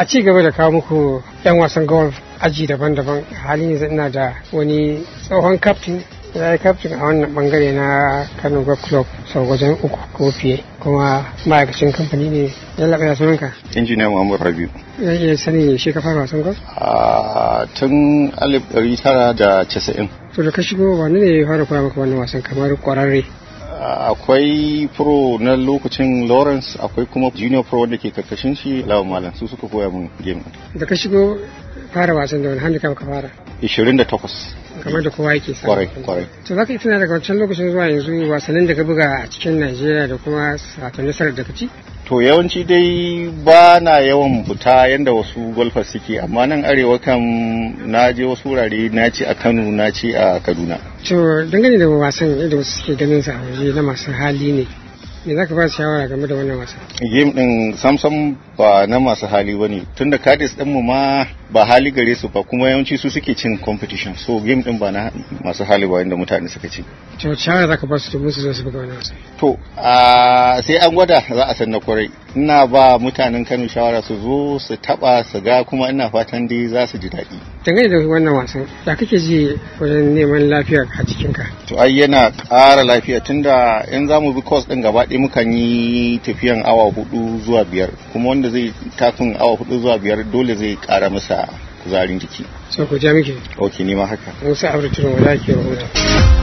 a ci gaba da kawo muku 'yan wasan golf aji daban-daban halin yanzu ina da wani tsohon kaftin ya yi kaftin a wannan bangare na kano golf club sau wajen uku ko fiye kuma ma'aikacin kamfani ne ya laɓa ya sunanka injiniya muhammad rabiu zan iya sani shi ka fara wasan golf a tun 1990 to da ka shigo wani ne ya fara koya maka wannan wasan kamar kwararre akwai pro na lokacin lawrence akwai kuma junior pro wanda ke karkashin shi lawan malam su suka koya mun game da ka shigo fara wasan da wani handicap ka fara 28 kamar da kowa yake sa kwarai kwarai to za ka yi tuna daga wancan lokacin zuwa yanzu wasannin da ka buga a cikin najeriya da kuma sata nasarar da ka ci to yawanci dai ba na yawan fita yadda wasu golfers suke amma nan arewa kam na je wasu wurare na ci a kano na ci a kaduna to dangane da wasan yadda wasu suke ganin sa a waje na masu hali ne me za ka ba shawara game da wannan wasan game din samsam ba na masu hali ba ne tun da kadis mu ma ba hali gare su ba kuma yawanci su suke cin competition so game din ba na masu hali ba wanda mutane suka ci to shawara za ka ba su domin su zo su buga wannan wasan to sai an gwada za a san na kwarai ina ba mutanen kano shawara su zo su taba su ga kuma ina fatan dai za su ji daɗi dangane da wannan wasan da kake ji wajen neman lafiyar a jikinka to ai yana ƙara lafiya tunda in za mu bi course din gaba ɗaya mukan yi tafiyan awa hudu zuwa biyar kuma wanda zai takun awa hudu zuwa biyar dole zai ƙara masa kuzarin jiki so ku ja miki ok ni ma haka musa abu tunan wala ke rahoto